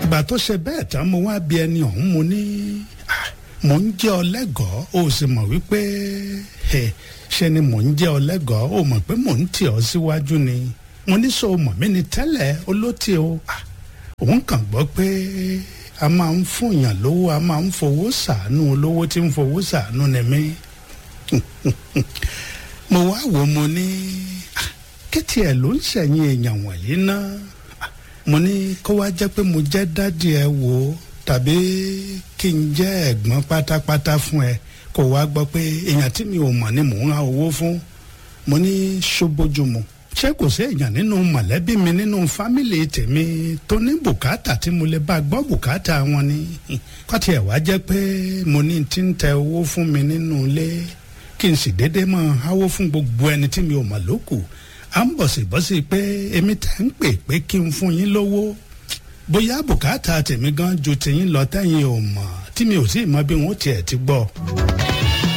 ìgbà tó ṣe bẹ́ẹ̀ tán mo wá bí ẹni ọ̀hún mo ní "Ah, mò ń jẹ́ ọlẹ́gọ̀ọ́ ó sì mọ̀ wípé ẹ ṣe ni mò ń jẹ́ ọlẹ́gọ̀ọ́ ó mọ̀ pé mò ń tì ọ́ síwájú ni mo ní sọ mọ̀ mí ni tẹ́lẹ̀ olótì o Ah, òun kàn gbọ́ pé a máa ń fún èèyàn lówó a máa ń fowó ṣàánú olówó tí ń fowó ṣàánú ni mí mo wá wò mo ní "Ah, kí tiẹ̀ ló ń ṣẹ̀yìn èèyàn wọ̀nyí náà Ah, mo ní kó wá jẹ́ pé mo jẹ́ dádì ẹ wò ó tàbí kí n jẹ́ ẹ̀gbọ́n pátápátá fún ẹ kó wá gbọ́ pé èèyàn tí mi ò mọ̀ ni mò ń ra owó fún mo ní ṣóbójúmu ṣé kò sí èèyàn nínú mọ̀lẹ́bí mi nínú fámìlì tèmi tó ní bùkátà tí mo lè bá gbọ́ bùkátà wọn ni kọ́tí ẹ̀ wá jẹ́ pé mo ní tí ń tẹ owó fún mi nínú ilé kí n sì déédéé máa háwó fún gbogbo ẹni tí mi ò mọ̀ lókù à ń bọ̀sibọ́sí pé èmi tẹ̀ ń pè pé kí n fún yín lówó bóyá bùkátà tèmi gan ju tiyín lọ tẹ́yìn ò mọ̀ tí mi ò sì mọ bí wọ́n tiẹ̀ ti gbọ́.